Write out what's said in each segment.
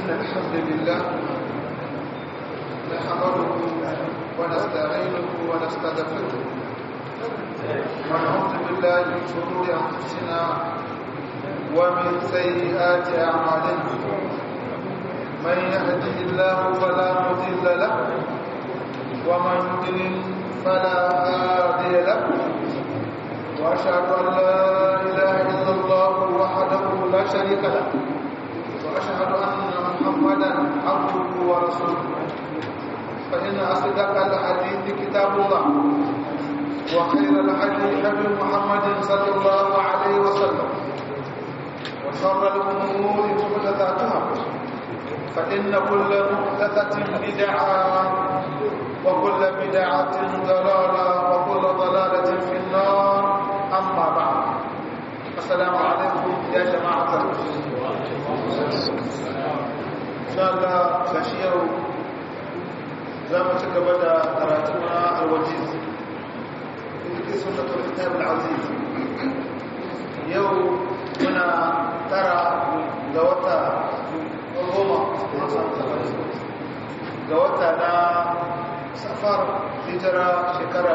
الحمد لله نحمده ونستعينه ونستغفره ونعوذ بالله من شرور انفسنا ومن سيئات اعمالنا من يهده الله فلا مضل له ومن يضلل فلا هادي له واشهد ان لا اله الا الله وحده لا شريك له واشهد ان محمدا عبده ورسوله فان اصدق الحديث كتاب الله وخير الهدي هدي محمد صلى الله عليه وسلم وشر الامور محدثاتها فان كل محدثه بدعه وكل بدعه ضلاله وكل ضلاله في النار اما بعد السلام عليكم يا جماعه ان شاء الله فشيو za mu ci gaba da karatu na alwajiz ita sunnatul kitab al-aziz yau muna tara ga wata goma ga wata na safar hijira shekara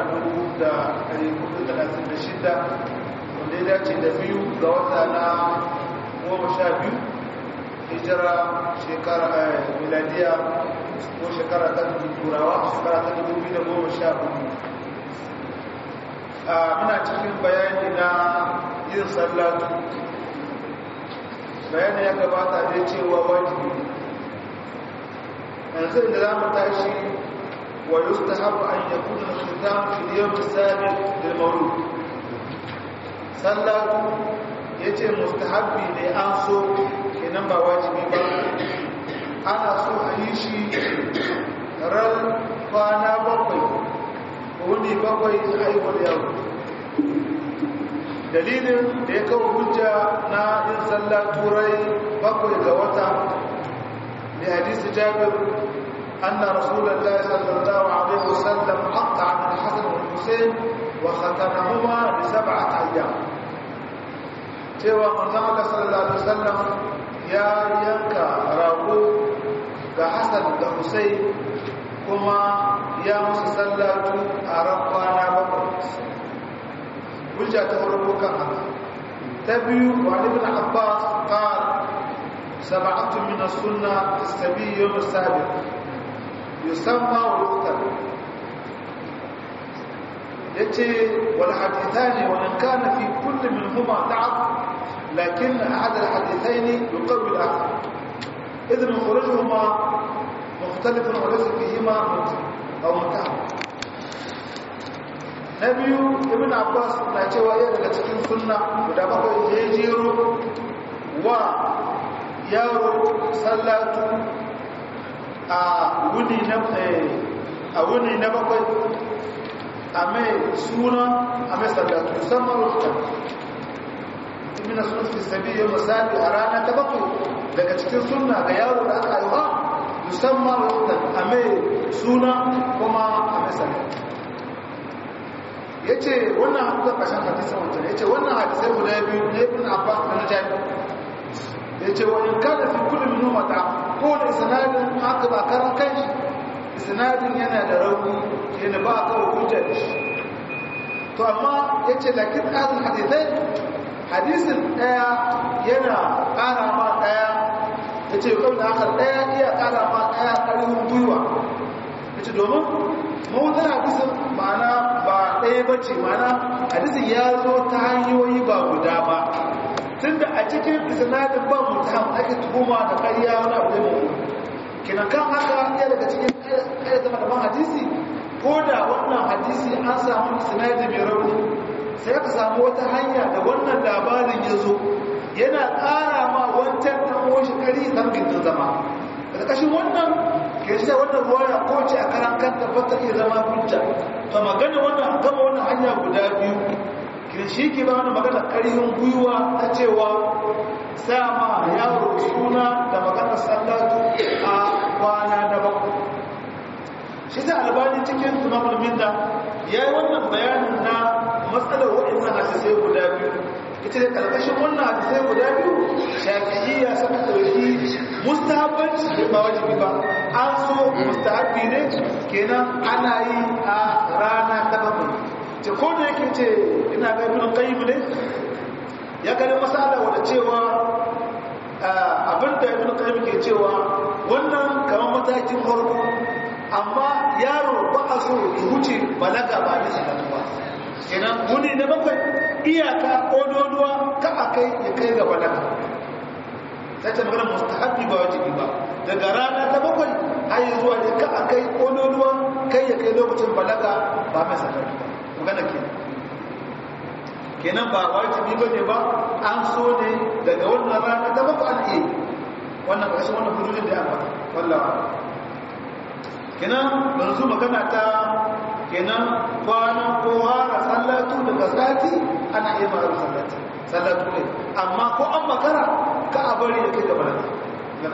1436 wanda ya dace da biyu ga wata na goma sha biyu hijira shekara miladiya ko shekara ta turawa shekara ta 2014 muna cikin bayani na yin sallatu bayani ya gabata da cewa wajibi yanzu da za mu tashi wa yustahabu an yakuna al-khitam fi al-yawm as-sabiq lil-mawlud sallatu yace mustahabbi ne an so kenan ba wajibi ba ana so a yi shi ran kwana bakwai wuni bakwai a haihuwar yaro dalilin da ya kawo hujja na yin sallah turai bakwai ga wata da hadisi jabir anna rasulullahi sallallahu alaihi wasallam hatta an al-hasan wal husayn wa khatanahuma li sab'at ayyam cewa manzon Allah sallallahu alaihi wasallam ya yanka rago ga Hassan da Hussein kuma ya musu sallatu a ran kwana bakwai hujja ta farko kan haka ta biyu wa ibn Abbas qal sab'atu min as-sunnah tastabi yawm as-sabiq yusamma wa yuqtal yace wal hadithani wa in kana fi kulli minhuma da'af lakin ahad al-hadithaini yuqawwi al-akhar إذن خروجهما مختلف وليس فيهما أو متهم نبي ابن عباس na cewa ya daga cikin sunna guda bakwai ya jero wa yaro sallatu a wuni na a wuni na bakwai a mai suna a mai sallatu musamman rukta ibn sunan fi sabi yau misali a rana ta bakwai daga cikin sunna ga yaro da aka haifa musamman wata a mai suna kuma a mai sallatu ya ce wannan haɗu da ƙashin hadisan wancan ya ce wannan hadisai guda biyu na ibn abbas da na jami ya ce wa in kada fi kullum numata ko da sinadin haka ba karan kanshi sinadin yana da rauni yana ba a kawo hujja da shi to amma ya ce lakin ƙasin hadisai hadisin ɗaya yana ƙara ma ɗaya ya ce kawai da haka ɗaya iya ƙara ma ɗaya ƙarfin gwiwa ya ce domin mawutar hadisin ma'ana ba ɗaya ba ce ma'ana hadisin ya zo ta hanyoyi ba guda ba tun da a cikin isnadin ba mutum ake tuhuma da ƙarya wani abu da mu kina kan haka ya daga cikin ƙarya zama daban hadisi ko da wannan hadisi an samu isnadi mai rauni sai ka samu wata hanya da wannan labarin ya zo yana ƙara ma wancan ɗan shi ƙari don gindin zama da ƙashin wannan ke shi wannan ruwaya ko ce a karan kanta ba ta iya zama hujja to magana wannan gama wannan hanya guda biyu kin shi ke ba wani magana ƙarfin gwiwa ta cewa sa ma yaro suna da maganar sallatu a kwana da bakwai shi ta albani cikin tunamul minda ya yi wannan bayanin na matsalar waɗannan hadisai guda biyu ita da ƙarƙashin wannan hadisai guda biyu shafi'iyya suka ɗauki mustahabbanci da ba wajibi ba an so mustahabbi ne kenan ana yi a rana ta bakwai ce ko da yake ce ina ga ibn qayyim ne ya gani masala wanda cewa abinda ibn qayyim ke cewa wannan kamar matakin farko amma yaro ba a so ya wuce balaga ba da salatu ba kenan wuni na bakwai iyaka ƙododuwa ka a kai ya kai ga balaga ta ce magana mustahabbi ba wajibi ba daga rana ta bakwai har zuwa ne ka a kai ƙododuwa kai ya kai lokacin balaga ba mai salatu ba magana kenan kenan ba wajibi ba ne ba an so ne daga wannan rana ta bakwai an iya wannan ƙarshen wannan hududin da ya ambata wallawa kenan yanzu magana ta kenan kwanan kowa da sallatu daga sati ana iya mara sallatu sallatu ne amma ko an makara ka a bari ya kai gaba da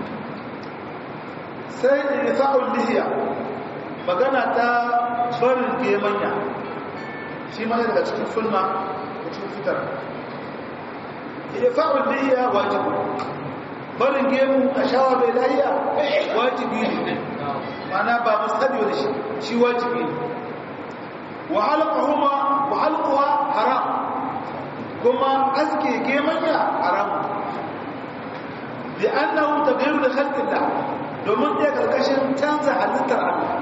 sai da ya sa'ul lihiya magana ta barin gemanya shi ma daga cikin sunna da cikin fitar ya sa'ul lihiya wajibu barin gemu a shawa bai lahiya wajibi ne mana ba mustabi da shi shi wajibi ne wa halqahuma wa halquha haram kuma aske gemanya haram bi annahu taghayyu li khalqillah domin da karkashin canza halittar Allah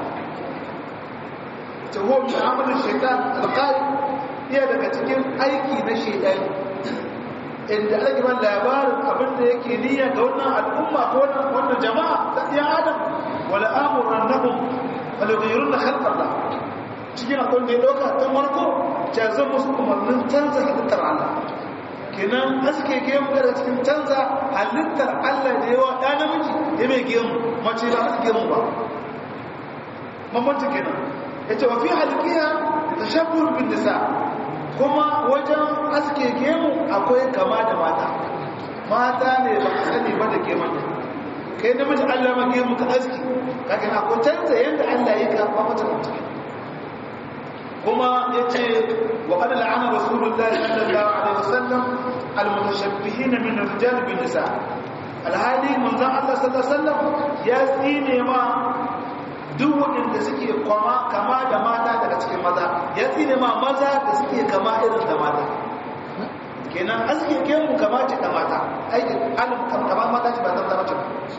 ta huwa mu'amalar shaitan alqali iya daga cikin aiki na shaitan inda ake ban labarin abin da yake niyya ga wannan al'umma ko wannan jama'a ta iya adam wala amuran nahum wala ghayrun khalqar la cikin akwai da ya dauka tun warko ta zan musu umarnin canza halittar Allah kenan aske gemu daga cikin canza halittar Allah da yawa ɗa namiji ya mai gemu mace ba aske gemu ba mamanci kenan ya ce wa fi halkiya ta shabbur bin nisa kuma wajen aske gemu akwai kama da mata mata ne ba ka sani ba da gemun kai namiji Allah ma gemu ka aski kakan akwai canza yadda Allah ya ka ba mata mutum kuma ya ce wa kada la'ana rasulullah sallallahu alaihi wasallam almutashabbihin min ar-rijal bin nisa alhali manzon Allah sallallahu alaihi wasallam ya tsine ma duk waɗanda suke kwama kama da mata daga cikin maza ya tsine ma maza da suke kama irin da mata kenan aske gemu kama ce da mata aiki alim kama mata ce ba ta zama ce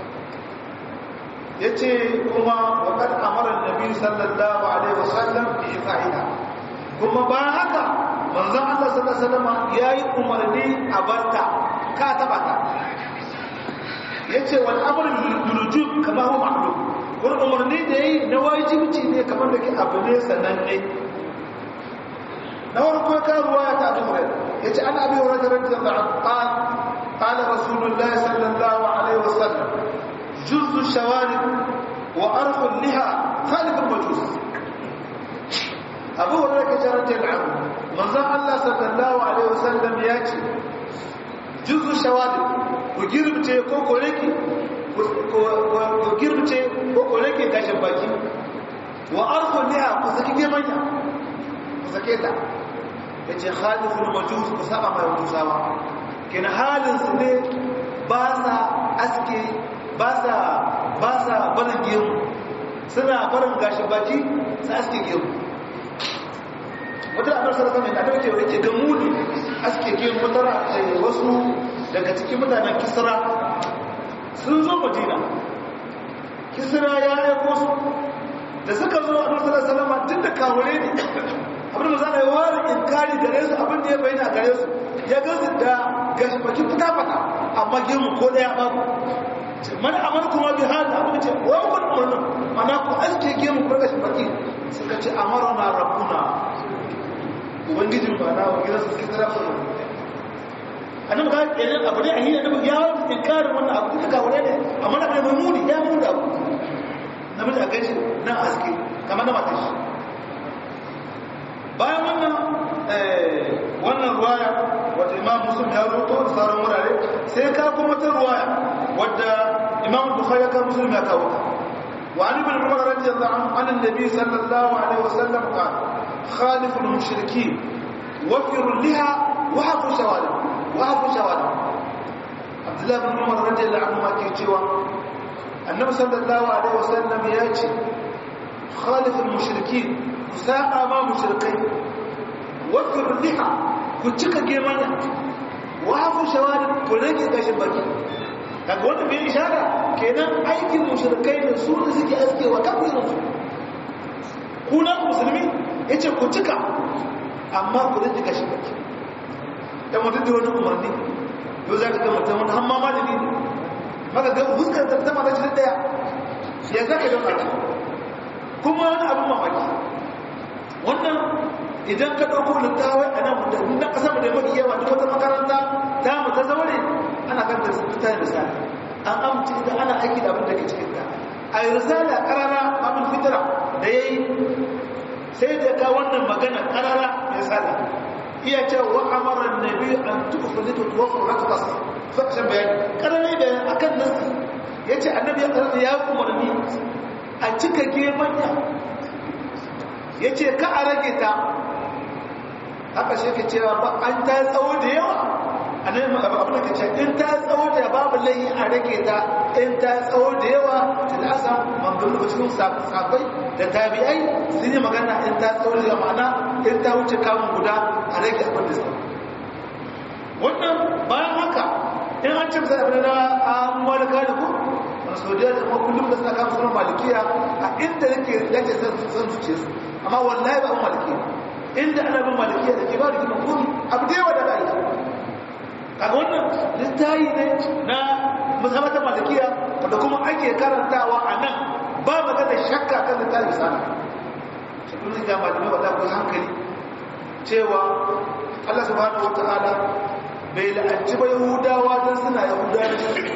ya ce kuma waƙar amarar nabi sallallahu alaihi wasallam da ya fa'ida kuma ba haka manzan Allah sallallahu alaihi wasallam ya yi umarni a barta ka taɓa ta ya ce wani amurin lulujub kama hu ma'alu wani umarni da ya yi na wajibci ne kamar da ke abu ne sananne na wani kuma karuwa ya ta abu ya ce ana abin wani tarar da قال رسول الله صلى الله عليه وسلم جز الشوارب وأرخ اللها خالق المجوس أبو هريرة جرت العم من ذا الله صلى الله عليه وسلم ياتي جز الشوارب وجربت كوكو لكي وجربت كوكو لكي كاشن باكي وأرخ اللها كسكي جمانيا كسكيتا yace khaliful majus ku saba mai musawa kin halin su ne ba sa aske ba sa barin gemu suna barin gashin baki su aske gemu wata abin sarrafa mai kadar ke wake ga muni aske gemu wata wasu daga cikin mutanen kisra sun zo madina kisra ya aiko su da suka zo a nasarar salama tun da kawure ne abin da za a yi wari in kari gare su abin da ya bayyana gare su ya gazi da gashin baki fita-fata amma gemu ko daya babu man amarkuma bi hada abin ce wa kun umarna mana ku aske ke mu kurga shi baki suka ce amarna rabbuna ubangijin ba na wa gidan su kira ku annabi ga kenan abu ne a hiyar da ya wani inkarin wannan abu duka ga wani ne amma na bai muni ya muni abu namiji a gaji nan aske kamar na matashi bayan wannan wannan ruwaya wata imam muslim ya rubuto da sauran wurare sai ka kuma ta ruwaya wadda imam bukhari ka muslim ya kawo wa an ibn umar radiyallahu anhu an annabi sallallahu alaihi wasallam qala khaliful mushrikeen wafiru liha wa hafu shawali wa hafu shawali abdullahi bin umar radiyallahu anhu ma ke cewa annabi sallallahu alaihi wasallam ya ce khaliful mushrikin ku sa'a ma mushrikai wa firliha ku cika gemanya wa hafu shawali ku rage gashin baki daga wanda bai ishara kenan aikin mushrikai da su da suke askewa kafin su kuna musulmi yace ku cika amma ku rage gashin baki dan mutum da wani umarni yau za ka ga mutum wani hamma malami ne maka ga fuskar ta zama da shi daya ya zaka don Allah kuma wani abin mamaki wannan idan ka ɗauko littawai a nan mutum na ƙasa da mafi yawa duk wata makaranta ta mu ta zaure ana kan da fita da sa an amince da ana aiki da abin da ke cikin ta a yi risala ƙarara abin fitira da ya yi sai da ka wannan magana ƙarara mai sada iya ce wa amaran nabi an tufu litu tuwafu raktas fakashin bayani ƙarare bayan akan nasi ya ce annabi ya ƙarfi ya umarni a cika gemanya ya ce ka a rage ta haka shi ka cewa ba an ta tsawo da yawa a nan abin da ka ce in ta tsawo da babu layi a rage ta in ta tsawo da yawa ta da asa manzanni da cikin sabai da tabi'ai sun yi magana in ta tsawo da yawa ma'ana in ta wuce kamun guda a rage abin da tsawo wannan bayan haka in an ce misali abin da an malaka da ku a saudiya da kuma kullum da suna kama sunan malikiya a inda yake yake san zuce su amma wallahi ba an malikiya inda ana bin malikiya da ke ba da gina komi abu da yawa da ba yi kaga wannan littayi ne na musamman malikiya wanda kuma ake karantawa a nan ba magana shakka kan littayi sana shi kun ga malamai wata ku hankali cewa Allah subhanahu wa ta'ala bai la'anci ba yahudawa don suna yahudawa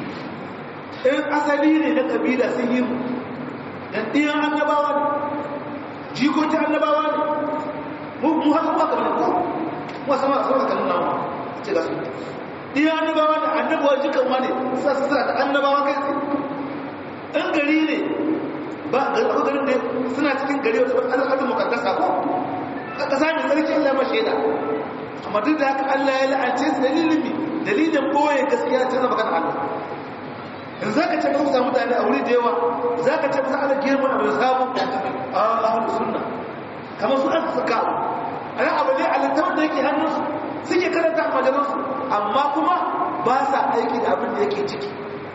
in asali ne na kabila sun yi mu dan ɗiyan annabawa ne jikokin annabawa ne mu haka ba kamar ko mu sama a sauka kanin nawa ce ga su ɗiyan annabawa ne annabawa jikan ma ne sa su suna da annabawa kai tsaye in gari ne ba ga garin ne suna cikin gari wata al'adun mukaddasa ko a ƙasa mai tsarki Allah ma shaida amma duk da haka Allah ya la'ance su dalilin dalilin boye gaskiya ta zama magana Allah in za ka ce ka kusa mutane a wuri da yawa za ka ce kusa ana girma a mai samun a ahun sunna kamar su an suka abu a nan abu ne a littafin da yake hannunsu suke karanta a majalansu amma kuma ba sa aiki da abin da yake ciki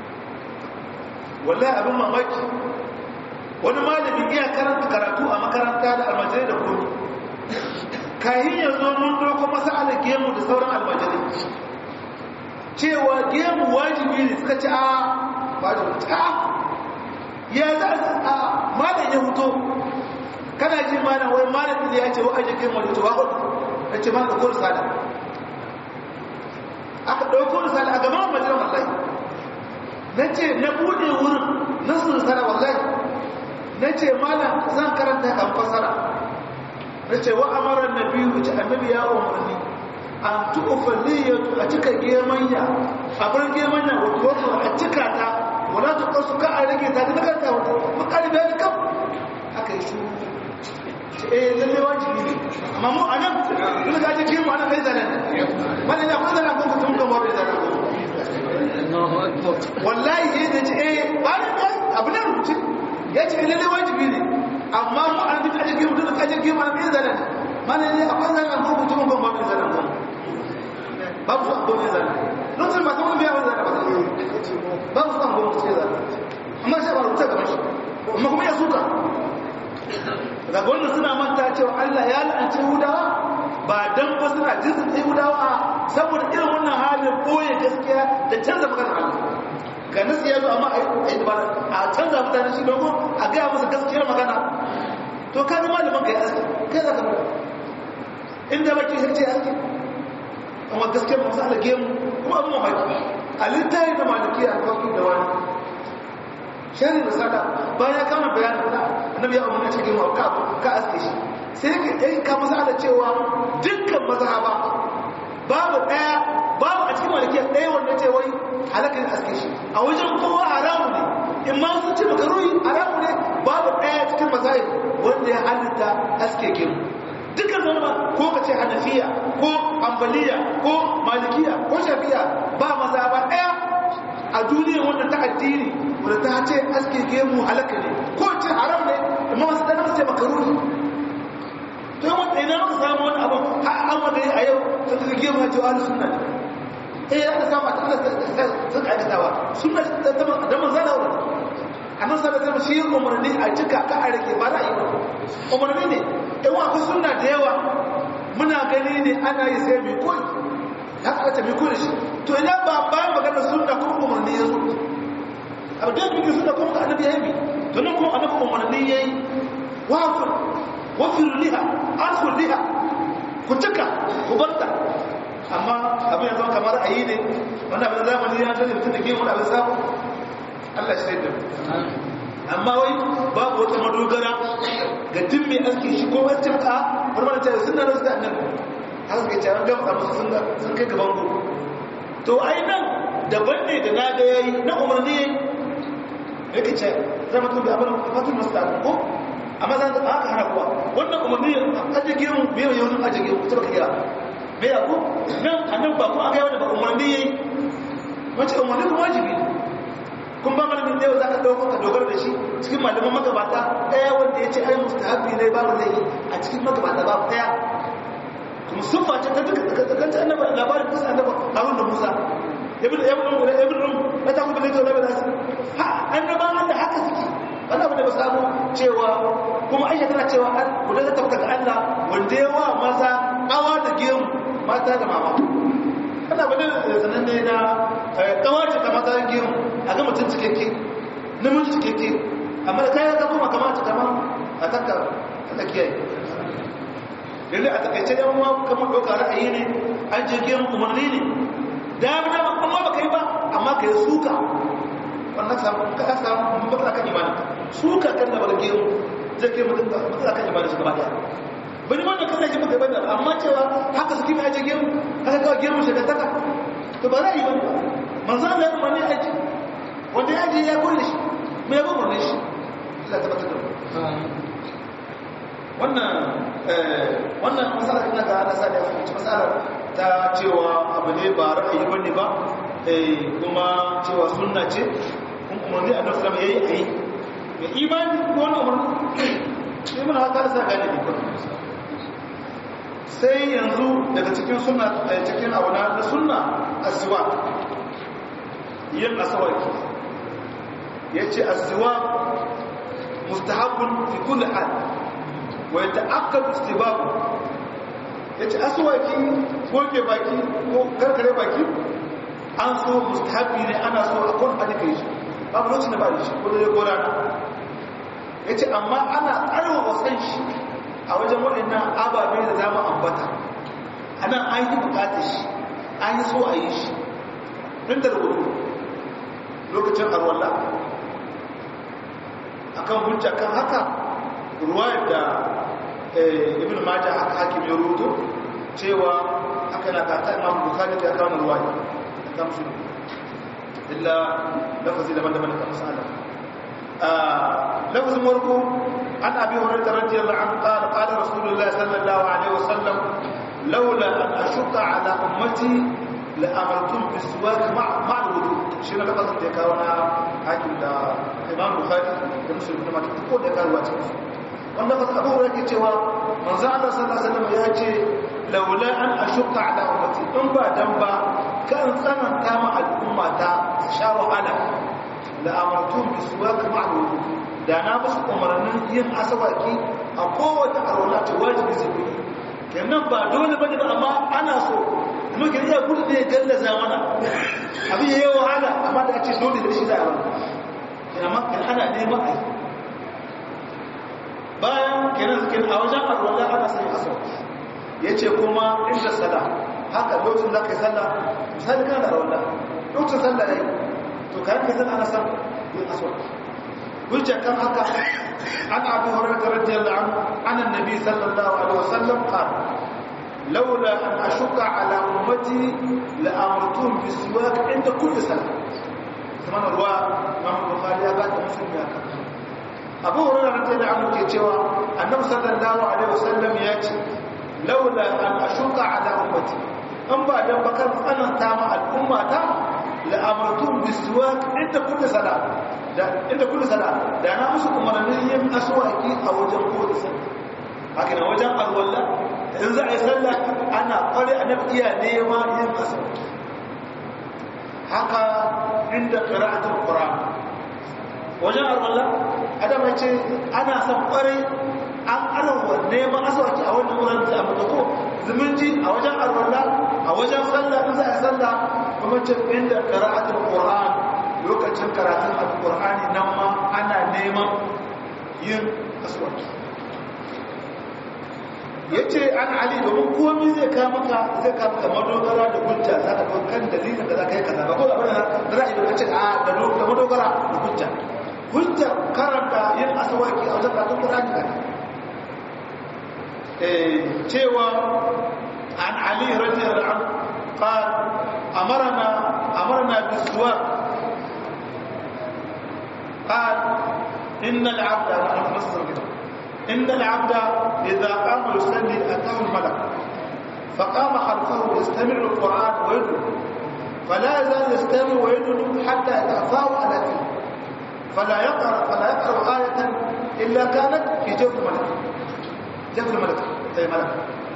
wallahi abin mamaki wani malami iya karanta karatu a makaranta da almajirai da komi kayan yanzu mun doko masala gemu da sauran almajirai cewa gemu wajibi ne suka ci a wajibi ta ya za a malam ya huto kana ji malam wai malam da ya ce wa aje gemu da tuwa hudu ya ce malam da kowar sada aka ɗauko risala a gaban majalar wallahi na ce na buɗe wurin na su risala wallahi na ce malam zan karanta kan fasara na ce wa amaran na biyu wuce annabi ya umarni an tuƙufa niyyatu a cika gemanya a bar gemanya wato a cika ta wala ta kasu ka a rage ta da kanta wata makari bayani kam aka yi shuru eh lalle wajibi ne amma mu anan duk da ake gemu anan kai zanen mana ya kuma zanen kan kutum kan wani zanen wallahi ya ce eh abu na rubuce ya ce lalle wajibi ne amma mu an duk ake gemu duk ake gemu anan kai zanen mana ne akwai zanen kan kutum kan wani zanen kan babu su abu ne zanen lokacin ba kuma biya wani zanen ba babu su abu ne zanen amma shi ba rubuta gaban shi amma kuma ya suka daga wannan suna manta cewa Allah ya la'anci Yahudawa ba dan ba suna jinsin Yahudawa saboda irin wannan halin boye gaskiya da canza magana Allah ga nasu ya zo amma a yi dabara a canza mutane shi domin a gaya musu gaskiyar magana to ka zama da manka ya aski kai za ka mara inda baki sai ce aski amma gaskiyar masu alage mu kuma abin mamaki a littafi da maliki a kawai da wani shari da sada bayan ya kama bayanin da annabi ya umarna cikin wa ka ka aske shi sai yake yayin ka masala cewa dukkan mazhaba babu daya babu a cikin malikiya daya wanda ce wai halaka ne aske shi a wajen kowa haramu ne in ma sun ce makaruhi haramu ne babu daya cikin mazahib wanda ya halitta aske gemu dukkan da wani ko ka ce hanafiya ko ambaliya ko malikiya ko shafiya ba maza ba ɗaya a duniya wanda ta addini wadda ta ce aske gemu halaka ne ko ce haram ne amma wasu ɗan masu ce makaruni to yawan ɗaya na maka samu wani abu har an wanda a yau sun ka gemu ya ce wa sunna ne eh ya samu a tattalin sun aikatawa sunna da manzana wadda annan sa da zama shi umarni a cika ka a rage ba ra'ayi ba umarni ne yan akwai sunna da yawa muna gani ne ana yi sai mai koyi ya kawata mai koyi shi to idan ba bayan maganar sunna kuma umarni ya zo abu da yake sunna kuma ka annabi ya yi to nan kuma annabi umarni ya yi wafir wafir liha asfur liha ku cika ku barta amma abin ya zama kamar ra'ayi ne wannan abin zamani ya zai mutum da ke wani abin samu Allah shi da amma wai babu wata madogara ga tun mai aski shi ko wancan ka barbar ta suna da suka nan har suka ce an gama musu sun sun kai gaban ku to ai nan daban ne da na ga yayi na umarni yayi yake ce zama tun da abin fatul mustaqim ko amma zan da aka hana kuwa wannan umarni aje gemu bai yau nan aje gemu ta baka kira bai ya ko nan annan ba ko aka yi wani ba umarni yayi wace umarni kuma wajibi ne kun ba malamin da yau za ka ɗauka ka dogara da shi cikin malaman magabata ɗaya wanda ya ce ai mustahabi ne babu zai yi a cikin magabata babu ɗaya kuma sun face ta duka tsakanta annaba labarin kusa annaba harun da musa ibn ibn ibn ibn na ta kuma lito labarin su ha annaban da haka suke wanda abu da ba samu cewa kuma aisha tana cewa an guda ta tabbata ga Allah wanda yawa maza awa da gemu mata da mama ana bane sananne na kawace ta mata gemu a ga mutum cikakke namiji cikakke amma da kayan zama kuma kamata kama a takka ta kiyaye yanzu a takaice yan uwa kamar ɗauka ra'ayi ne an je gemu umarni ne da ya bada amma ba kai ba amma ka yi suka wannan samu ka samu matsala kan imanin suka kan da bar gemu zai kai mutum matsala kan imanin shi gaba daya bani wanda kan da ji maka bane amma cewa haka suke mai aje gemu haka kawai gemu shi ka taka to ba ra'ayi ba manzo Allah ya umarni aji wanda ya je ya kulle shi mai yabo murne shi Allah ta bata wannan wannan masala ina ga ana sani a cikin masala ta cewa abu ne ba ra'ayi bane ba kuma cewa sunna ce kun umarni a nasu ya yi a yi mai imani ko wani umarni sai muna haka da sa gane ne sai yanzu daga cikin sunna cikin abu na sunna asiwa yin asawaki ya ce asiwa mustahabun fi kulli hal wa ya ta'akkadu istibabu ya ce asawaki goge baki ko karkare baki an so mustahabi ne ana so a kwan adika yi shi babu lokacin da ba da shi ko da ya gora na ya ce amma ana ƙarfafa san shi a wajen waɗannan ababe da zama ambata a nan an yi bukatar shi an yi so a yi shi ɗin da rubutu lokacin arwallah a kan hujja kan haka ruwayar da ibn majah haka hakim ya rubuto cewa haka na kata imam bukhari da kawo ruwaya da kamsu illa lafazi daban-daban da kamsu ala lafazin warko an abi hurairah radiyallahu anhu qala qala rasulullah sallallahu alaihi wasallam laula an ashqa ala ummati la amartum biswak ma' ma' alwudu shi ne lafazin da kawo na hakim da imam bukhari da muslim da mata ko da kawo cikin wanda ba abu hurairah ke cewa manzo Allah sallallahu alaihi wasallam ya ce laula an ashqa ala ummati in ba dan ba kan tsananta ma al'umma ta sha wahala la amartum biswak ma' alwudu da na musu umarnin yin asawaki a kowace arwala ta wajibi su yi kenan ba dole bane ba amma ana so kuma ke iya gudu ne gallaza mana abin yayi wahala amma da ce dole da shi za a wani kenan ma kan ana neman a bayan kenan suke a wajen arwala ana sanya asawaki ya ce kuma inda sala haka lokacin da ka yi sallah misali kana da arwala lokacin sallah ya yi to kayan ka yi sallah ana san yin asawaki hujja kan haka an abu hurairah radiyallahu anhu an annabi sallallahu alaihi wasallam qala laula an ashqa ala ummati la amartuhum bisiwak inda kulli salat kuma ruwa Imam Bukhari ya bada muslim ya kan Abu Hurairah radiyallahu anhu ke cewa annabi sallallahu alaihi wasallam ya ce laula an ashuka ala ummati an ba dan bakan tsananta ma al'umma ta la amartum bisiwak inda kullu sala da inda kullu sala da na musu umarnin yin aswaki a wajen kowace sallah haka na wajen alwala in za a yi sallah ana kware annabi iya nema yin aswaki haka inda qira'atul qur'an wajen alwala adam ya ce ana son kware an arawa neman aswaki a wannan wurin da amma ko zumunci a wajen alwala a wajen sallah in za a sallah kuma ce inda qira'atul qur'an lokacin karatun alqur'ani nan ma ana neman yin aswaki yace an ali domin komai zai ka maka zai ka maka madogara da hujja za ka ga kan dalilin da za ka yi kaza ba ko da bane da ra'ayi da ce a da madogara da hujja hujja karanta yin aswaki a wajen karatun qur'ani ne cewa an ali radiyallahu anhu قال أمرنا أمرنا بالسواك قال إن العبد إن العبد إذا قام يصلي أتاه الملك فقام خلفه يستمع القرآن ويدعو فلا يزال يستمع ويدعو حتى يتأفاه على فيه فلا يقرأ فلا يقرأ آية إلا كانت في جوف الملك جوف الملك أي ملك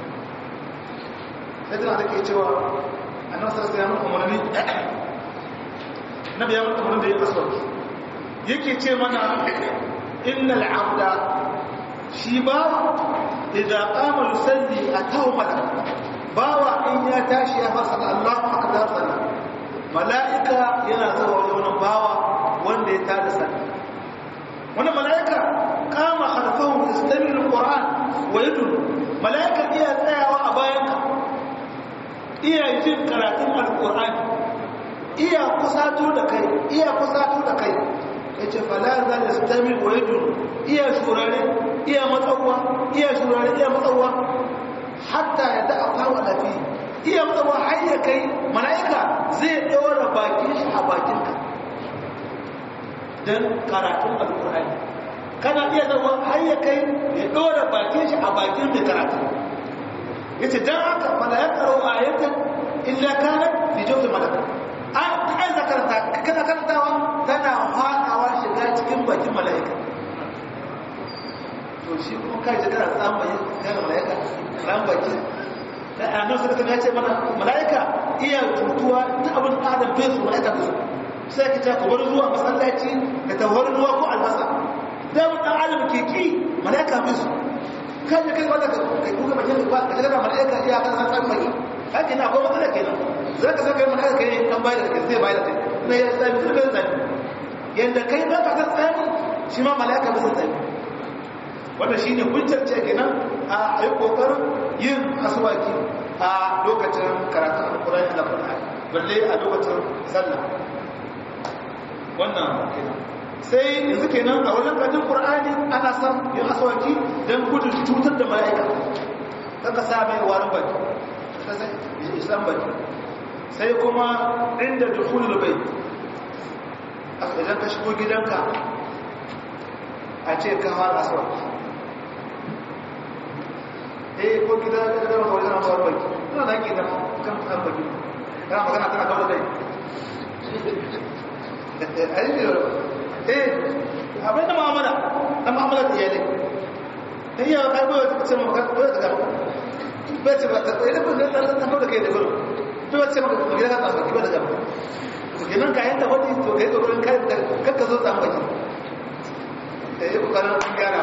yadda da ke cewa annabi sallallahu alaihi wasallam umarni nabi ya mutu umarni da ya aswad yake ce mana innal abda shi ba idza qama yusalli atahu malak bawa in ya tashi ya fasa Allahu akbar sallah malaika yana zuwa wajen wannan bawa wanda ya tada sallah wannan malaika kama khalfahu yastami'u alquran wa yadullu malaika iya tsayawa a bayanka iya jin karatun alkur'ani iya kusato da kai iya kusato da kai ya ce falaza da stami waidun iya shurare iya matsawa iya shurare iya matsawa hatta ya da'a kawo lafi iya matsawa har ya kai mala'ika zai ɗora bakin shi a bakinka don karatun alkur'ani kana iya zama har ya kai ya ɗora bakin shi a bakin mai karatu yace dan haka fala ya karo ayatan illa kana fi jawfi malaka an ai zakarta kana karantawa tana hadawa shiga cikin bakin malaika to shi kuma kai da kana samu yin kana malaika ran baki da annabi sallallahu alaihi wasallam ya ce mana malaika iya tutuwa ta abin adam bai su malaika bai su sai ka ta kubar zuwa masallaci da tawar ruwa ko albasa da mun dan adam ke ki malaika bai su kan kai wanda kai kuka bakin ba ka daga malaika iya kan san san mai haka ina akwai matsala kenan zaka saka malaika kai kan bayar da kai zai bayar da kai ne ya sai mutum bai zai yanda kai ba ka san tsani shi ma malaika ba zai tsani wannan shine hujjar ce kenan a ayi kokarin yin aswaki a lokacin karatun alqur'ani da qur'ani balle a lokacin sallah wannan kenan sai yanzu kenan a wajen karatun qur'ani ana son yin aswaki dan gudun cutar da mala'ika kaka sa mai warin baki islam baki sai kuma inda dukhulul bayt idan ka shigo gidanka a ce ka fara aswaki eh ko gida da da wani na fara baki ina da ke da kan kan baki kana magana tana kawo kai ai ne eh abin da mu'amala na mu'amala da iyalai dan ya kai ba ta ce maka ba ta ga ba ce ba ta idan ba ta ta kawo da kai da gurin to ba ce maka gida ka tsaka ba ta ga to kenan kayan da wani to kai gurin kai da kakka zo tsan baki eh kokarin gyara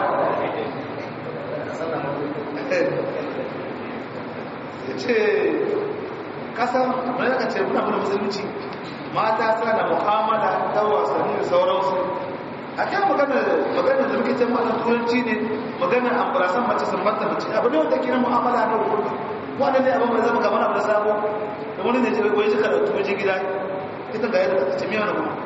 ya ce kasan mai aka ce muna muna musulunci mata suna da mu'amala ta wasanni da sauransu a kan magana magana da muke can wannan turanci ne magana ambarasan mace sun banta mace abu ne wanda ke na mu'amala na wurin wanda ne abin mai zama kamar abu da sabo da wani ne ce wai jika da tuwaje gida ita ga yadda ta ce miya na kuma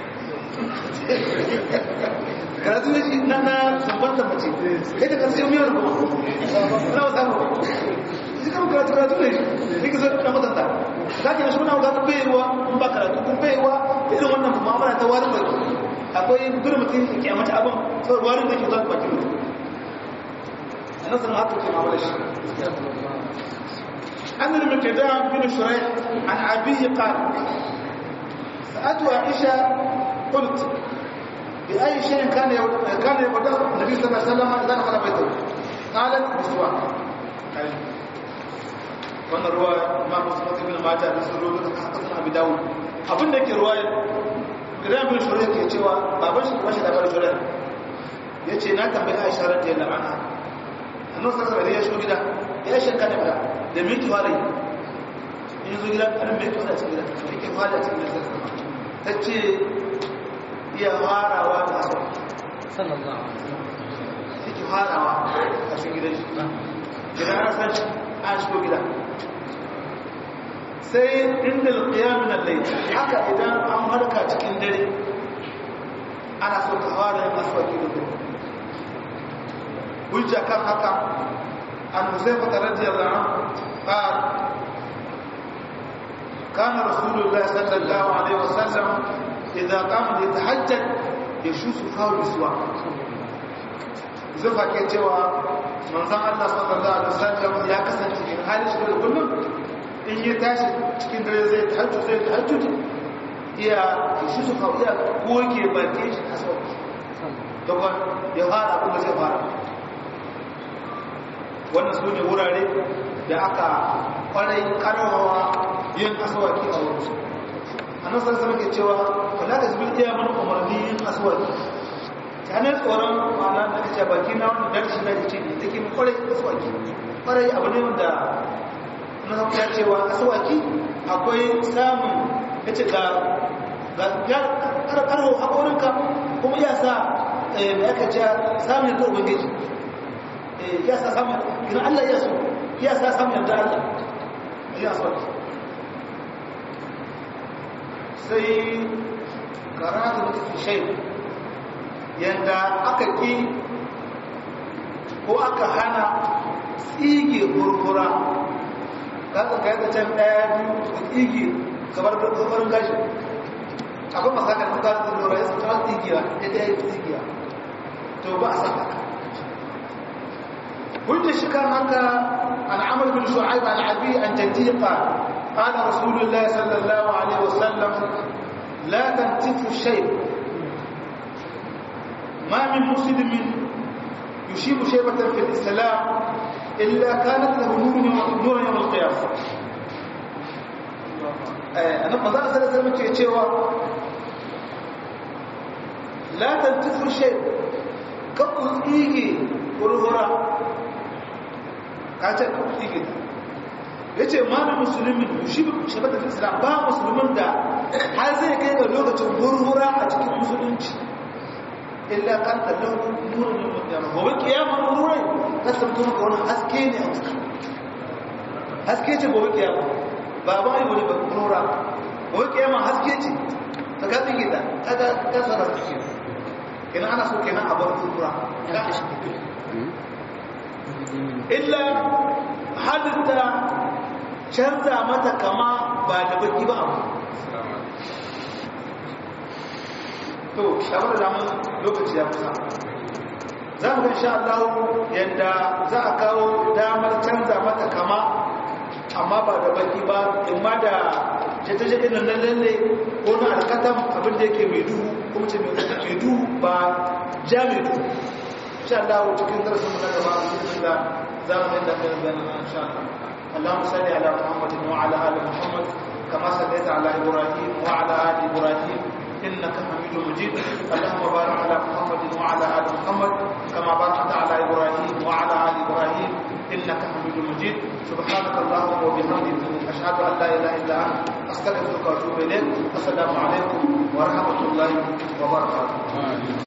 karatu ne shi na na sambanta mace kai ta karsu miya na kuma na wasa mu shi kan karatu karatu ne shi ka zai na matanta za ki na shi muna wata baiwa in ba karatu kun baiwa irin wannan mu'amala ta warin baki akwai gudun mutum ya kyamata abin sau warin da ke zuwa baki mutum a nan sanar haka ke ma'amala shi عن المقدام بن شريح عن أبيه قال سألت عائشة قلت بأي شيء كان كان يبدأ النبي صلى الله عليه وسلم إذا دخل بيته قالت بسواك wannan ruwa ma musamman ibn mata da sun rubuta haka suna abi dawo abin da ke ruwa gidan bin shuriya ke cewa baban shi kuma shi da bar shuriya ya ce na tambayi aisha radiyallahu anha annabi sallallahu alaihi ya shigo gida ya shanka da da me ki fara yi in zo gida an me ki fara cikin gida me ki fara cikin gida ta ce iya farawa da haka sallallahu alaihi wasallam yake farawa a cikin gidan shi gidan an san shi an shigo gida sai inda alƙiyam na lai haka idan an harka cikin dare ana so ka fara yin aswaki da dare hujja kan haka an huzaifa ta radiyar da an كان رسول الله صلى الله عليه وسلم إذا قام يتحجد يشوف فاه بسواك zufa ke cewa manzon Allah sallallahu alaihi wasallam ya kasance cikin halin shi da kullum in ya tashi cikin dare zai tahajjud zai tahajjud iya shi su fa iya goge bakin shi a sauki dokon ya fara kuma zai fara wannan su ne wurare da aka kwarai karawa yin asawaki a wurin su annabi sallallahu alaihi wasallam ke cewa wala da zubin iya mana umarni yin asawaki sanar tsoron ma'ana da kace baki na wannan darshi na ce ne take mu kwarai asawaki kwarai abu ne wanda na san ya cewa asawaki akwai samun yace ga ga ya karkarho hakorinka kuma ya sa eh me aka ce samun da ubangiji eh ya sa samun kin Allah ya so ya sa samun da Allah ya asawaki sai karatu da shay yanda aka ki ko aka hana tsige gurgura kaga kai da can daya biyu da tsige kamar da tsofarin gashi akwai masakar da kasu gurgura ya sauta tsigiya ya da ya yi tsigiya to ba a saka hujjar shi kan haka an amur bin shu'aib an abi an jaddiqa قال رسول الله صلى الله عليه وسلم لا تنتف الشيء ما من مسلم يشيب شيبة في الإسلام إلا كانت له نور نور يوم القيامة أنا ما زال سنة سنة يتشوى لا تنتف الشيء كبه إيجي ورهرا كاتب إيجي ya ce mana musulmin shi shabatar islam ba musulmin da har zai kai ga lokacin hurhura a cikin musulunci illa kan tallahu nurin yin mutane gobe kiyama nurai ta samto maka wani haske ne a ciki haske ce gobe kiyama ba ba yi wani ba nura gobe kiyama haske ce ta ga tsige ta ta ga kasara suke kenan ana so kenan a bar hurhura ga a shi illa halitta canza mata kama ba da baki ba abu to shabar da damun lokaci ya kusa za mu sha Allah yadda za a kawo damar canza mata kama amma ba da baki ba imma da jata-jata na lalle ko na alkatam abinda yake mai duhu kuma ce mai duhu ba ja mai duhu sha Allah cikin darasin mu na gaba da za mu yadda kai bayanan insha Allah اللهم صل على محمد وعلى ال محمد كما صليت على ابراهيم وعلى ال ابراهيم انك حميد مجيد اللهم بارك على محمد وعلى ال محمد كما باركت على ابراهيم وعلى ال ابراهيم انك حميد مجيد سبحانك اللهم وبحمدك اشهد ان لا اله الا انت استغفرك واتوب اليك السلام عليكم ورحمه الله وبركاته